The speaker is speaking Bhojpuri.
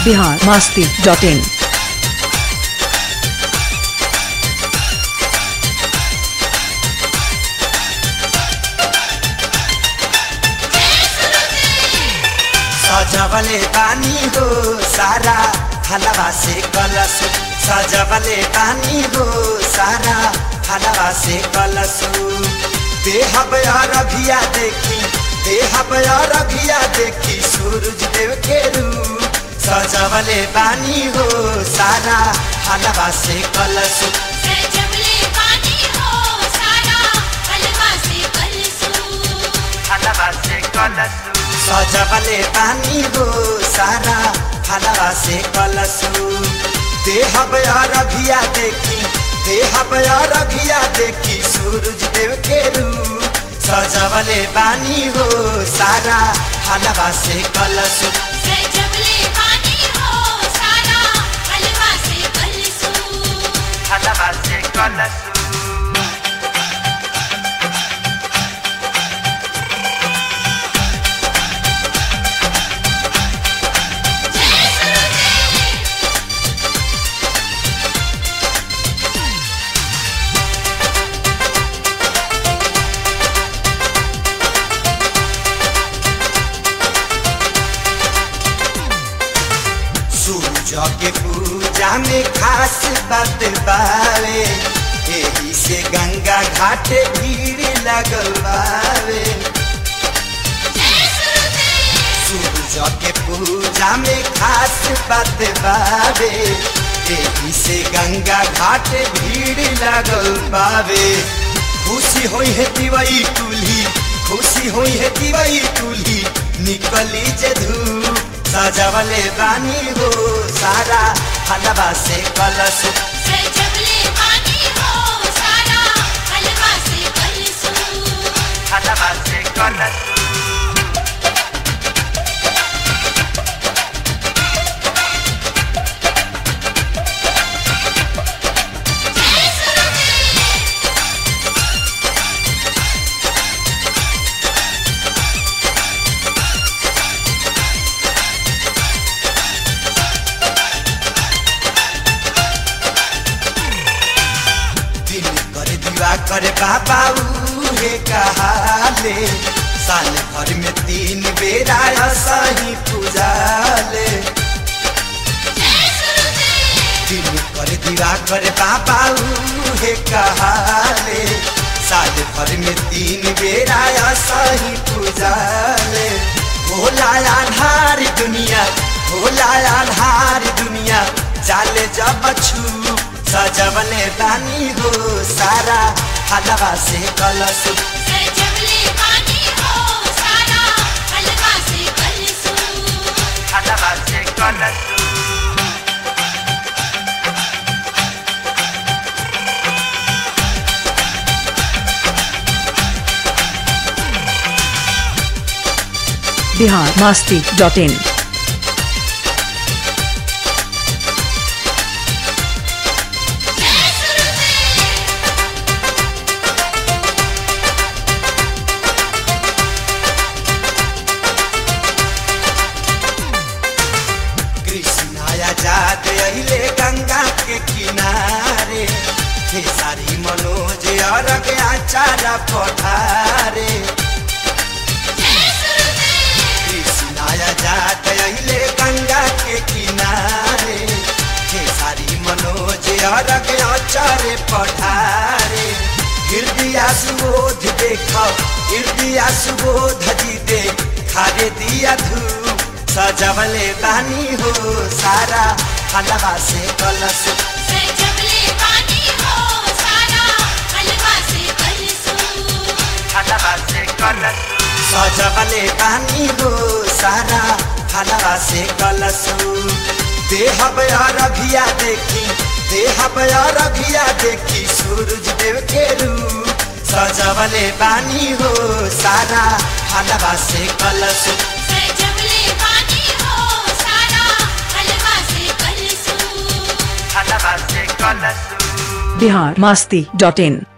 बिहार मास्ती डॉट इन सजवले पानी हो सारा हलवा से कलश सजवले पानी हो सारा हलवा से कलश देह रघिया देखी देह रघिया देखी सूरज देव के रूप सजवले पानी हो सारा हलवा से कलश सजवले पानी हो सारा हलवा से कलसू हलवा से कलश सजवले पानी हो सारा हलवा से कलसु देह रघिया देखी देह रघिया देखी सूरज देव के रूप सजवले पानी हो सारा हलवा से कलसु सजवले पानी हो सारा हलवा से कलसू हलवा से कलसु सूरज के पूजा में खास बात बावे एही से गंगा घाट भीड़ लगल बावे सूरज के पूजा में खास बात बावे एही से गंगा घाट भीड़ लगल बावे खुशी होई है दिवई कुल्ही खुशी होई है दिवई कुल्ही निकली जे धूप सजवले बानी हो सारा हलवा से कलश सजवले पानी हो सारा हलवा से कलसू हलवा से कलश दिन करे दीवा करे बाबा उहे कहाले साल भर में तीन बेरा सही पूजाले दिन करे दीवा करे बाबा उहे कहाले साल भर में तीन बेरा सही पूजाले भोला आधार दुनिया भोला आधार दुनिया जाले जब छू सजवले बानी हो सारा हलवा से कलश सजवले पानी हो सारा हलवा से कलसू हलवा से कलश बिहार मास्ती डॉट इन कृष्णाया जात अहिले गंगा के किनारे हे सारी मनोज अरग आचारा पठारे कृष्णाया जात अहिले गंगा के किनारे हे सारी मनोज अरग आचारे पठारे हृदय सुबोध देख हृदय सुबोध जी दे खारे दिया धूप सजवले बानी हो सारा हलवा से कलश सजवले पानी हो सारा हलवा से कलसू हलवा से कलश सजवले बानी हो सारा हलवा से कलश देह रघिया देखी देह रघिया देखी सूरज देव के रूप सजवले बानी हो सारा हलवा से कलश सजवले पानी हो सारा हलवा से कलसू हलवा से कलश बिहार मास्ती डॉट इन